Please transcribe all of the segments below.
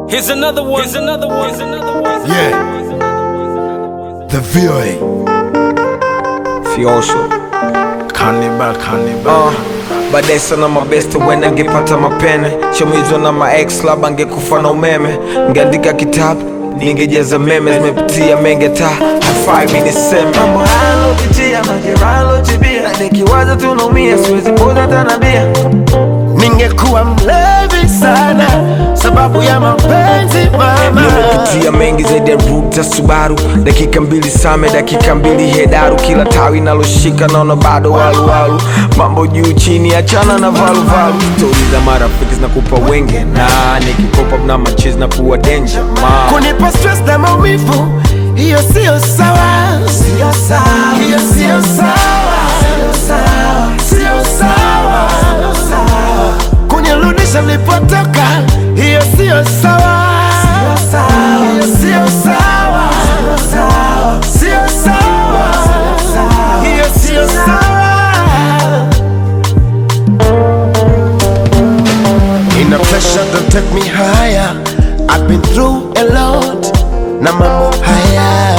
Here's another one. Here's another one. Here's another one. Yeah. The VOA. Fiosho Cannibal, cannibal. uh, baadaye sana mabeste wenda ngepata mapene chomizwa na maex labda angekufa na umeme ngeandika kitabu ningejaza meme zimepitia menge ta hafai mi niseme mambo halopitia majeralotibia na nikiwaza tunaumia siwezi poza tanabia Ningekuwa mlevi sana sababu ya mapenzi mama. nimepitia mengi zaidi ya ruta subaru dakika mbili same dakika mbili hedaru kila tawi naloshika naona bado waluwalu mambo juu chini achana na valuvalu stori za marafiki zinakupa wenge na nikikopa na machizi na kuwa denja ma Kunipa stress na maumivu, hiyo sio sawa. Sio sawa. Hiyo sio sawa. Sio sawa. Sio sawa. Kunirudisha nilipotoka, hiyo sio sawa. Sio sawa. Hiyo sio sawa. Sio sawa. Hiyo sio sawa. In a pressure don't take me higher. I've been through a lot. Na mambo haya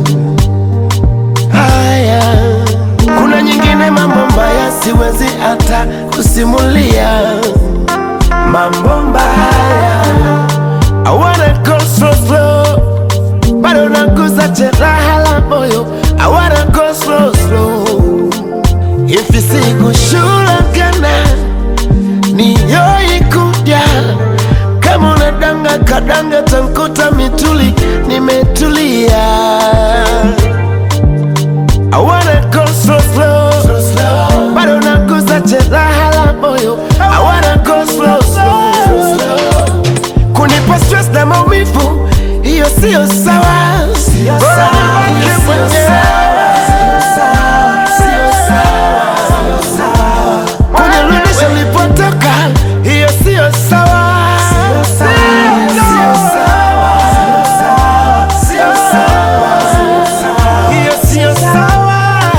haya, kuna nyingine mambo mbaya siwezi hata kusimulia. Mambo mbaya, I wanna go slow slow, bado naguza jeraha la moyo. I wanna go slow slow, ifisikushulagana niyoikuja kama unadanga kadanga tankuta mituli nimetulia I wanna go slow slow bado naguza jeraha la moyo I wanna go slow slow kunipa stress na maumivu hiyo sio sawa Bora nibaki mwenyewe. Sio sawa. kunirudisha nilipotoka, hiyo sio sawa. Sio sawa. Sio sawa. Hiyo sio sawa.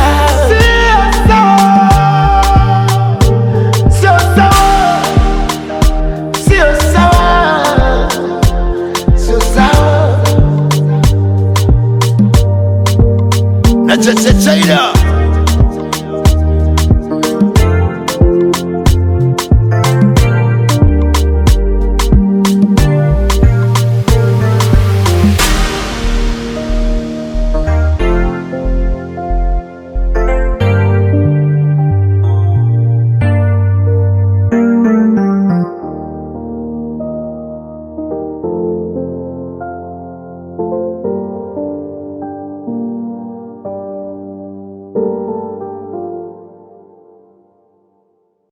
Sio sawa. Sio sawa. Sio sawa. Na cha cha cha